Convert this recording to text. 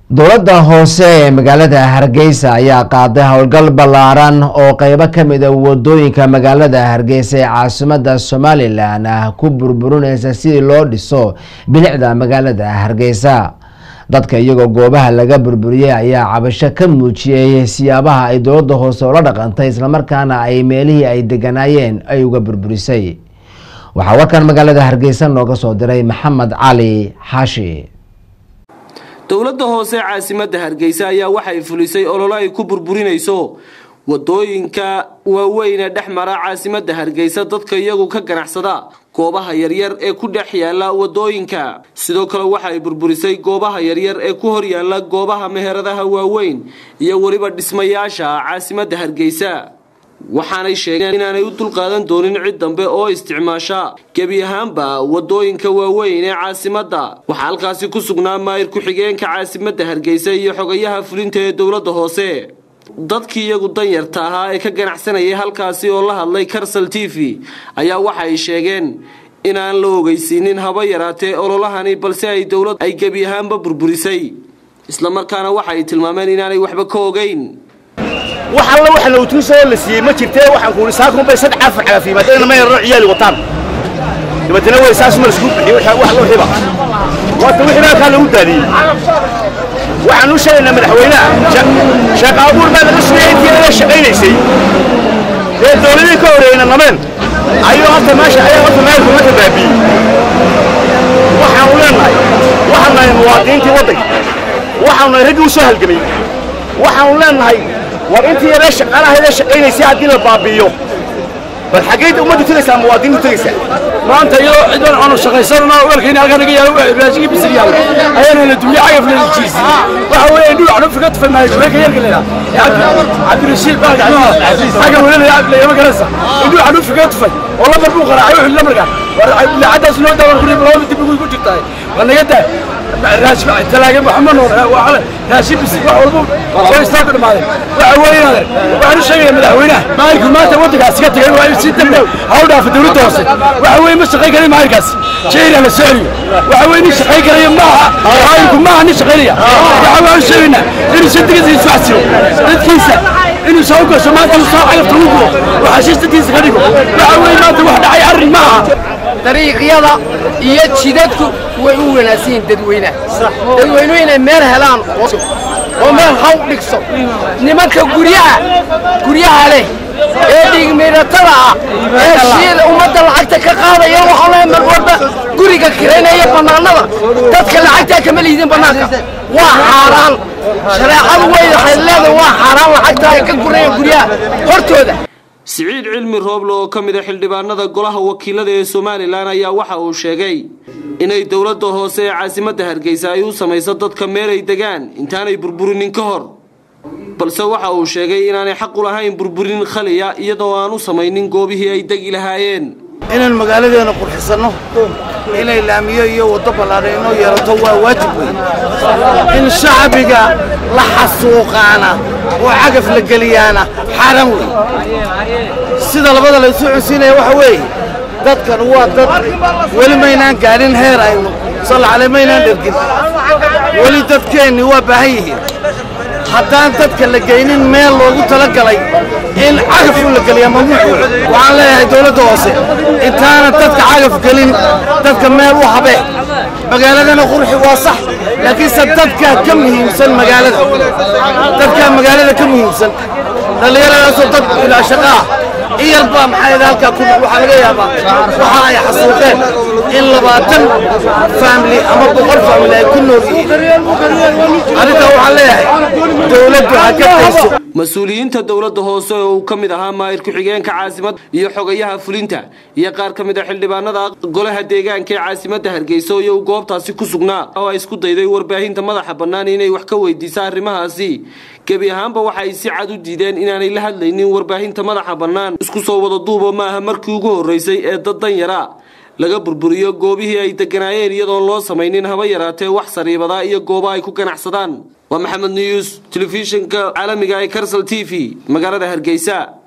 dowladda hoose ee magaalada hargeysa ayaa qaaday howlgal ballaaran oo qeybo kamid a wadooyinka magaalada hargeysa ee caasimada somalilan ah ku burburineysa sidii loo dhiso bilicda magaalada hargeysa dadka iyagoo goobaha laga burburiyey ayaa cabasho ka muujiyey siyaabaha ay dowladda hoose ula dhaqantay islamarkaana ay meelihii ay deganaayeen ay uga burburisay waxaa warkan magaalada hargeysa nooga soo diray maxamed cali xaashi dowladda hoose caasimadda hargeysa ayaa waxay fulisay ololo ay ku burburinayso wadooyinka waaweyne dhex mara caasimadda hargeysa dadka iyagu ka ganacsada goobaha yaryar ee ku dhex yaala wadooyinka sidoo kale waxay burburisay goobaha yaryar ee ku hor yaala goobaha meheradaha waaweyn iyo weliba dhismayaasha caasimadda hargeysa waxaanay sheegeen inaanay u dulqaadan doonin cid dambe oo isticmaasha gebi ahaanba wadooyinka waaweyn ee caasimadda waxaa halkaasi ku sugnaa maayir ku-xigeenka caasimadda hargeysa iyo xogayaha fulinta ee dowladda hoose dadkii iyagu danyarta ahaa ee ka ganacsanayay halkaasi oo la hadlay karsal t v ayaa waxay sheegeen inaan la ogeysiinin haba yaraatee ololahani balse ay dowlad ay gebi ahaanba burburisay islamarkaana waxay tilmaameen inaanay waxba ka ogeyn wax alla wax lowtuusoo la siiyey ma jirtee waxaan kuuhi saakunbay saddex afar cagaf yimaadeen ma yararo ciyaali wataan dabeetana way saas ma laisku bixiyey wax loo xiba waata wixii halkaa lagu daadiyey waxaan u sheegaynaa madaxweynaha sheekh abuur baa laga sugayay intii laga shaqaynaysay dee dowladii ka horeeyeyna nameen ayuu horta meesha ayaa horta meelku marka baabiyey waxaanu leenahay waxaanu nahay muwaadiniintii waddanka waxaanu nahay raggii u soo halgamay waxaanu leenahay war intii yaree shaqaalahaydee shaqaynaysay haddii la baabi'iyo bal xaggeyd ummaddu tegaysaa muwaadiniintu tegaysaa maanta iyadoo cidan aanu shaqaysanana weelkayna halkaa naga yaalo raashigii bisil yaalo ayaana la duuliyey cagafna la jiisiyey waxa weeye dhul waxnu figa tufay maayo shubeyka yarka leedaa cabdirashiid baalka xagga weelada lagama garanaysa dhul waxnu figa tufay oo lambar buu qaracay wuxuu lamarkaa laacadaas noo daawan kuri laba dib ugu jirtaay waa naga daa talaaga maxamed noor raashin bisil wax walba way istaa ku dhamaadeen waxa weeye waxaan u sheegaya madaxweynaha maayirku maanta waddankaas ka tagay waa si dambe hawl dhaafa dowladda hoose waxa weeye ma shaqayn karayo maayirkaas jeyna la soo celiyo waxa weeye nin shaqayn karaya maaha maayirku maaha nin shaqaynaya waxa waan u sheegaynaa inuu si degisa isu xasilo dadkiisa inuu soo gasho maanta uu soo cagafta u gubo oo xashiis dadkiisa ka dhigo waxa weeye maanta wax dhacay arrin maaha dariiqyada iyo jidadku way u wanaagsan yihiin dadweynaha dadweynuhu inay meel helaan oo meel haw dhigso nimanka guryaha guryaha leh ee dhiigmiiratada ah ee shiida ummadda lacagta ka qaadaya waxaa lehay mar walba guriga kiraynaya bannaanada dadka lacagtaa kama liidin bannaanka waa xaaraan shareecadu way waxay leedahay waa xaaraan lacagta ay ka gurayaan guryaha hortooda siciid cilmi rooble oo ka mid a xildhibaanada golaha wakiilada ee somalilan ayaa waxa uu sheegay inay dowladda hoose ee caasimadda hargeysa ay u samayso dadka meel ay degaan intaanay burburinin ka hor balse waxa uu sheegay inaanay xaq u lahayn burburin khaliya iyadoo aan u samaynin goobihii ay degi lahaayeen inaan magaaladeena qurxisanno inay laamiyo iyo waddo ballaadhan inoo yeelato waa waajib weyn in shacbiga la xasuuqaana oo cagaf la geliyaana xaaraan weyn sida labada laysu cunsiinaya waxa weeye dadkan waa dad weli maynaan gaadhin heer aynu sallacale maynaan dhergin weli dadkeennii waa baahan yihiin haddaan dadka la geynin meel loogu talagalay in cagaf u la geliyaa mamnuuc wey waxaan leeyahay dowladda hoose intaanan dadka cagaf gelin dadka meel u habee magaaladana qurxi waa sax laakiinse dadkaa ka muhiimsan magaalada dadkaa magaalada ka muhiimsan dhallinyaradaasoo dad ilaa shaqaa iyal baa maxaa halkaa ku waxaa laga yaabaa waxa ay xasuuqeen in labaatan faamili ama boqol faamili ay ku nool yihiin arrintaa waxaan leeyahay dowladdu ha ka dayso mas-uuliyiinta dowladda hoose oo uu ka mid ahaa maayir ku-xigeenka caasimadda iyo xogayaha fulinta iyo qaar ka mid a xildhibaanada golaha deegaanka ee caasimadda hargeysa iyo uu goobtaasi ku sugnaa oo ay isku dayday warbaahinta madaxa bannaan inay wax ka weydiisa arrimahaasi gebi ahaanba waxay si cad u diideen inaanay la hadlaynin warbaahinta madaxa bannaan isku soo wada duuba maaha markii ugu horreysay ee dad danyara laga burburiyo goobihii ay deganaayeen iyadoon loo samaynin haba yaraatee wax sariibadaa iyo gooba ay ku ganacsadaan waa maxamed news telefishinka caalamiga ee karsal t v magaalada hargeysa